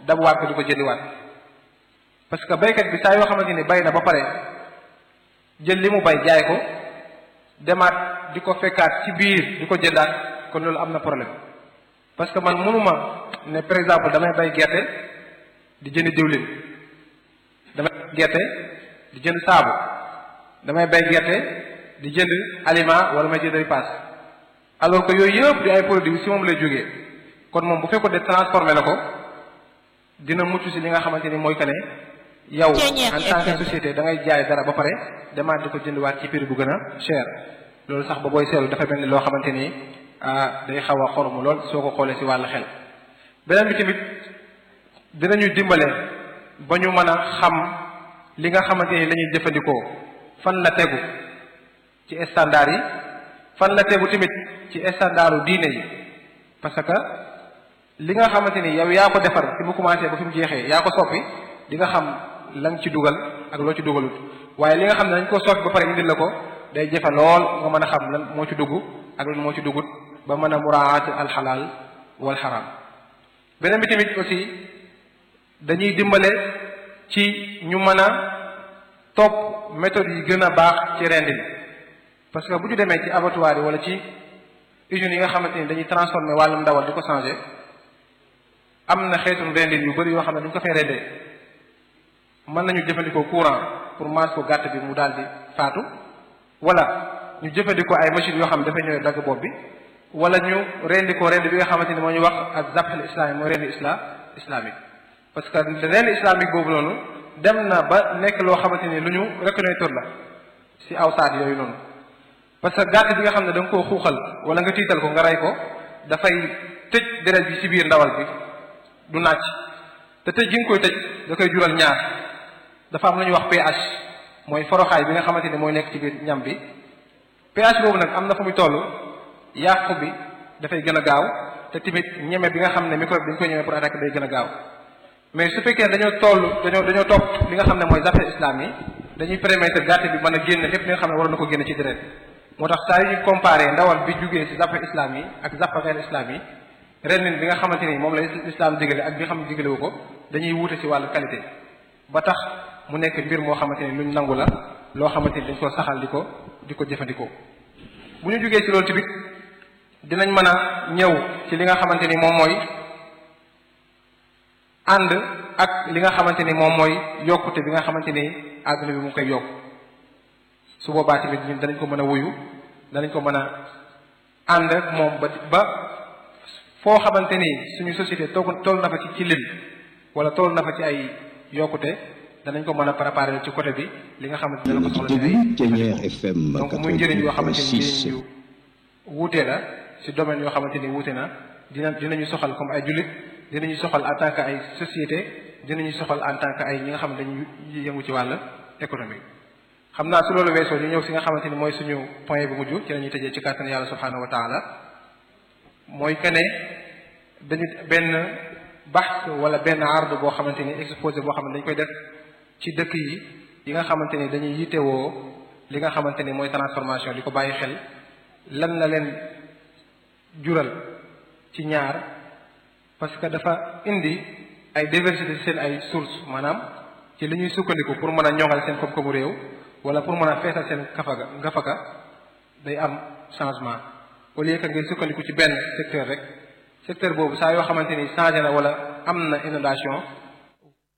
dabuwaat ko di ko jëndiwaat parce que baykat bi saa yoo xamante ni bay na ba pare jël li mu bay jaay ko demaat di ko fekkaat ci biir di ko jëndaat kon loolu am na problème parce que man mënuma ne par exemple damay bay gerte di jënd diwlin damay bay gerte di jënd saabu damay bay gerte di jënd aliment wala may jënd ripaas alors que yooyu yëpp di ay produits si moom lay jógee kon moom bu fekkoon de transformé na ko dina mucc si li nga xamante ni mooy que ne yow en tant que société da ngay jaay dara ba pare demaat di ko jëndwaat ci prix bu gën a cher loolu sax ba booy seetlu dafa mel ni loo xamante ni day xaw a xoromu lool soo ko xoolee si wàllu xel beneen bi tamit dinañu dimbale ba ñu mën a xam li nga xamante ni la ñuy jëfandikoo fan la tegu ci standard yi fan la tegu tamit ci standardu diine yi parce que li nga xamante ni yow yaa ko defar fi mu commencé ba fi mu jeexee yaa ko soppi di nga xam la nga ci dugal ak loo ci dugalut waaye li nga xam ne dañ ko soppi ba pare indil la ko day jafe lool nga mën a xam lan moo ci dugg ak lan moo ci duggut ba mën a muraat alxalaal wal xaraam beneen bi tamit aussi dañuy dimbale ci ñu mën a topp méthode yi gën a baax ci rendin parce que bu ñu demee ci abattoir yi wala ci usines yi nga xamante ni dañuy transformer wàllum ndawal di ko changer am na xeetu rendin yu bëri yoo xam ne dañu ko fay rendee mën nañu jëfandikoo courant pour maas ko gàtt bi mu daal di faatu wala ñu jëfandikoo ay machines yoo xam ne dafay ñëwee dagg bopp bi wala ñu rendi ko rendi bi nga xamante ni moo ñu wax ak zabxel islamique mooy rendi islam islamique parce que rendi islamique boobu noonu dem na ba nekk loo xamante ni lu ñu reconnaître la si aw saat yooyu noonu parce que gàtt bi nga xam ne da nga koo xuuxal wala nga tiital ko nga rey ko dafay tëj deret bi ci biir ndawal bi du nàcc te tëj gi nga koy tëj da koy jural ñaar dafa am lu ñuy wax pH mooy foroxaay bi nga xamante ni mooy nekk ci biir ñam bi pH boobu nag am na fu muy toll yàqu bi dafay gën a gaaw te tamit ñeme bi nga xam ne microbe dañ koy ñeme pour attaquer day gën a gaaw mais su fekkee dañoo toll dañoo dañoo topp li nga xam ne mooy zafe islam yi dañuy permettre gàtt bi mën a génn lépp li nga xam ne waroon na ko génn ci deret moo tax saa yu ñu comparé ndawal bi jugee ci zafe islam yi ak zafe xeer islam yi renin bi nga xamante ni moom la islam digale ak bi nga xam ne digale wu ko dañuy wuute ci wàllu qualité ba tax mu nekk mbir moo xamante ni luñ nangu la loo xamante ni dañ ko saxal di ko di ko jëfandikoo bu ñu jugee ci loolu tamit dinañ mën a ñëw ci li nga xamante ni moom mooy ànd ak li nga xamante ni moom mooy yokkute bi nga xamante ni àdduna bi mu ngi koy yokk su boobaa tamit ñun danañ ko mën a wuyu danañ ko mën a ànd ak moom ba ba foo xamante ni suñu société toog toll na fa ci ci lim wala toll na fa ci ay yokkute danañ ko mën a préparer ci côté bi li nga xamante ne dana ko soxla ci ay donc muy njëriñ yoo xamante ni njëriñ yu wuute la si domaine yoo xamante ni wuute na dina dinañu soxal comme ay jullit dinañu soxal en tant que ay société dinañu soxal en tant que ay ñi nga xam ne dañuy yëngu ci wàll économique xam naa su loolu weesoo ñu ñëw si nga xamante ni mooy suñu point bu mujj ci la ñuy tëjee ci kàttan yàlla subhanahu wa taala mooy que ne dañu benn baxs wala benn ard boo xamante ni exposé boo xam ne dañ koy def ci dëkk yi yi nga xamante ni dañuy yittewoo li nga xamante ni mooy transformation di ko bàyyi xel lan la leen jural ci ñaar parce que dafa indi ay diversité seen ay source maanaam ci li ñuy sukkandiku pour mën a ñoŋal seen koom-koomu réew wala pour mën a feesal seen kafaga ngafaka day am changement au lieu que ngeen sukkandiku ci benn secteur rek secteur boobu saa yoo xamante ni changé na wala am na inondation